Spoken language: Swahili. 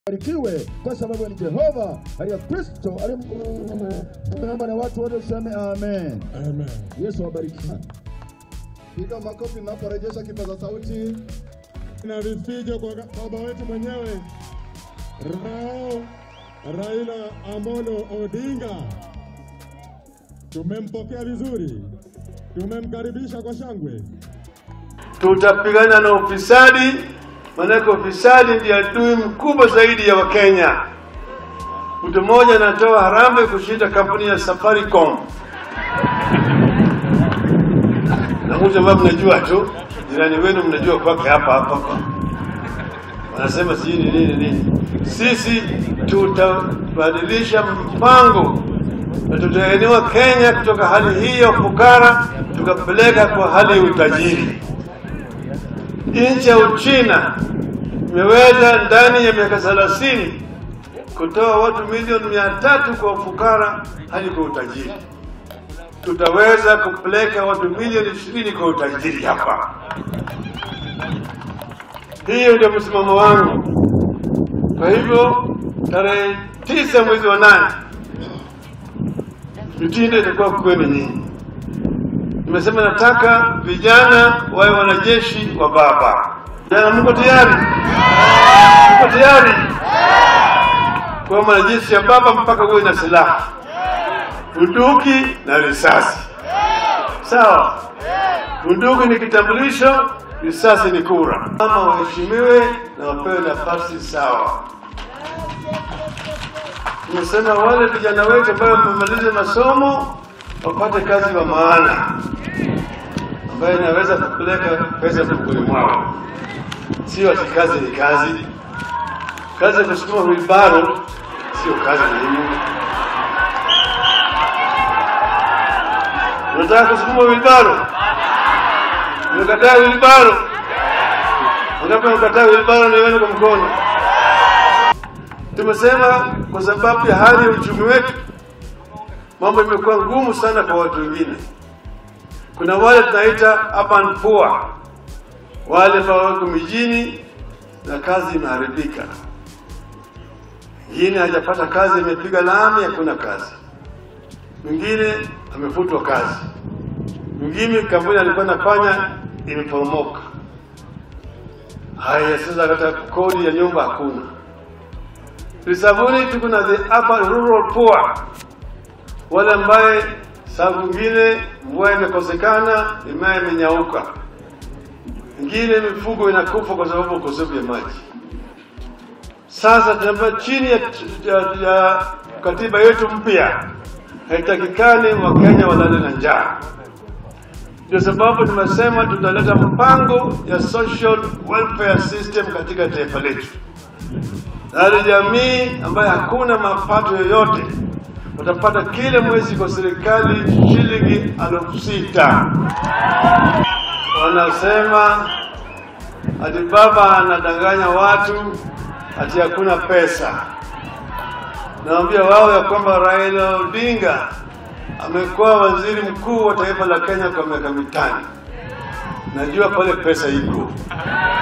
barikiwe kwa sababu ni Jehova aliye Kristo aliyeomba na watu wote useme amen. Amen. Yesu awabariki sana. Piga makofi mnaporejesha kipaza sauti. Na vifijo kwa baba wetu mwenyewe Rao Raila Amolo Odinga. Tumempokea vizuri, tumemkaribisha kwa shangwe. Tutapigana na ufisadi, maanake ufisadi ndiye adui mkubwa zaidi ya Wakenya. Mtu mmoja anatoa harambee kushinda kampuni ya Safaricom, na mtu ambaye mnajua tu, jirani wenu mnajua kwake hapa hapa hapa, wanasema sijui ni nini nini. Sisi tutabadilisha mpango na tutainua Kenya kutoka hali hii ya ufukara tukapeleka kwa hali ya utajiri. Nchi ya Uchina imeweza ndani ya miaka thelathini kutoa watu milioni mia tatu kwa ufukara hadi kwa utajiri. Tutaweza kupeleka watu milioni ishirini kwa utajiri hapa. Hiyo ndio msimamo wangu. Kwa hivyo tarehe tisa mwezi wa nane mitindo itakuwa kwenu nyinyi. Nimesema nataka vijana wawe wanajeshi wa baba. Vijana, mko tayari? Mko tayari kwa mwanajeshi ya baba mpaka uwe na silaha, bunduki na risasi? Sawa. Bunduki ni kitambulisho, risasi ni kura. Mama waheshimiwe na wapewe nafasi sawa. Nimesema wale vijana wetu ambao wamemaliza masomo wapate kazi wa maana ambayo inaweza kupeleka pesa mfukoni mwao, sio ati kazi ni kazi. Kazi ya kusukuma wilbaro sio kazi muhimu. Unataka kusukuma wilbaro, umekataa wilbaro, unataka kukataa wilbaro, niwene kwa mkono. Tumesema kwa sababu ya hali ya uchumi wetu, mambo imekuwa ngumu sana kwa watu wengine. Kuna wale tunaita urban poor, wale ambao wako mijini na kazi imeharibika. Mwingine hajapata kazi, imepiga lami, hakuna kazi. Mwingine amefutwa kazi. Mwingine kampuni alikuwa anafanya imeporomoka. Haya, sasa hata kodi ya nyumba hakuna. Lisaboni tuko na the urban rural poor, wale ambaye saa nyingine mvua imekosekana, mimea imenyauka, ingine mifugo inakufa kwa sababu ukosefu ya maji. Sasa tunaambia chini ya, ya, ya katiba yetu mpya haitakikani Wakenya walale na njaa. Ndio sababu tumesema tutaleta mpango ya social welfare system katika taifa letu na jamii ambayo hakuna mapato yoyote watapata kila mwezi kwa serikali shilingi elfu sita. Wanasema ati baba anadanganya watu ati hakuna pesa. Naambia wao ya kwamba Raila Odinga amekuwa waziri mkuu wa taifa la Kenya kwa miaka mitano. Najua pale pesa iko